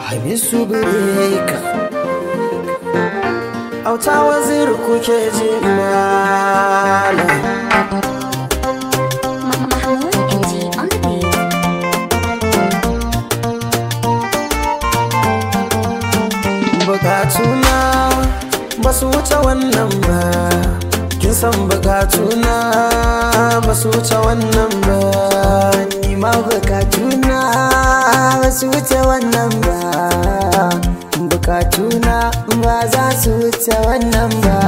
hamisu bireka auta wazir kuke ji malam Mahmoud NG on the beat. bukatuna ba su wuce wannan ba kin san bukatuna ba su wuce wannan ba ni ma bukatuna ba su wuce wannan ba bukatuna ba za su wuce wannan ba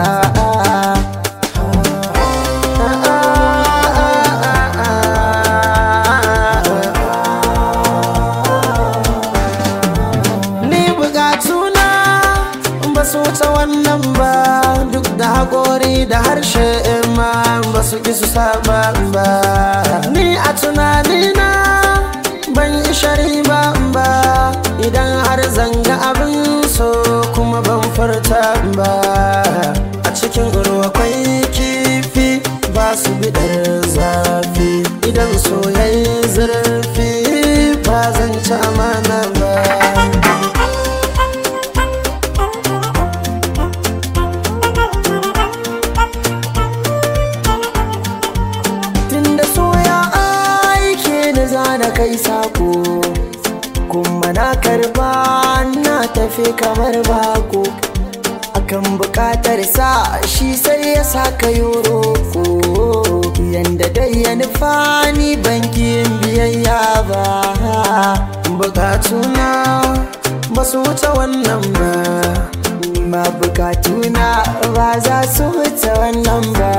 ni bukatuna ba su wuce wannan ba duk da haƙori da harshe ma ba su ƙi su saba ba ni a tunanina ban yi shari ba ba idan har zanga abin so kuma ban furta ba a cikin ruwa kwai kifi ba su bidar zafi idan soyayya zurfi ba zan ci amana ba tunda soya aike da zana kai sako kuma na karba na tafi kamar bako akan bukatar sa shi sai ya saka yoroko yanda dai ya nufa ni bankin biyayya ba bukatuna ba su wuce wannan ba ni ma bukatuna ba za su wuce wannan ba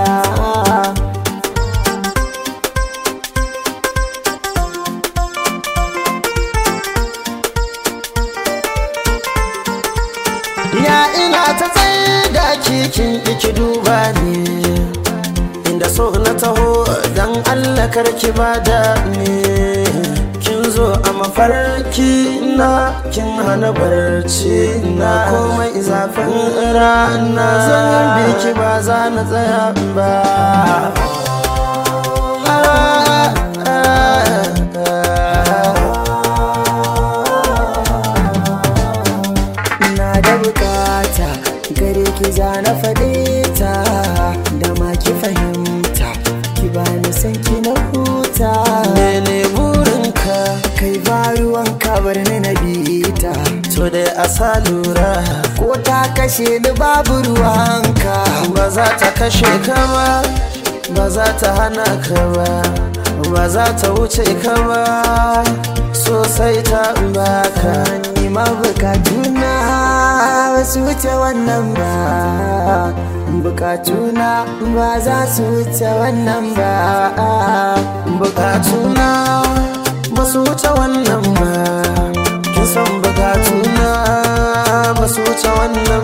ya ina ta tsaye da kikin iki duba ne inda so na taho dan allah karki bada ne kin zo a mafarki na kin hana barci na komai zafin rana zan biki ba za na tsaya ba na da bukata gare ki za na faɗe ta da ma ki fahimta ki ba ni san ki na huta mene burinka kai ba ruwan bar ni na bita to da asa lura ko ta kashe ni babu ruwanka ba za ta kashe ka ba ba za ta hana ka ba ba za ta wuce ka ba sosai ta baka ni ma bukatuna ba su wuce wannan ba bukatuna ba za su wuce wannan ba bukatuna ba su wuce wannan ba kin san bukatuna ba su wuce wannan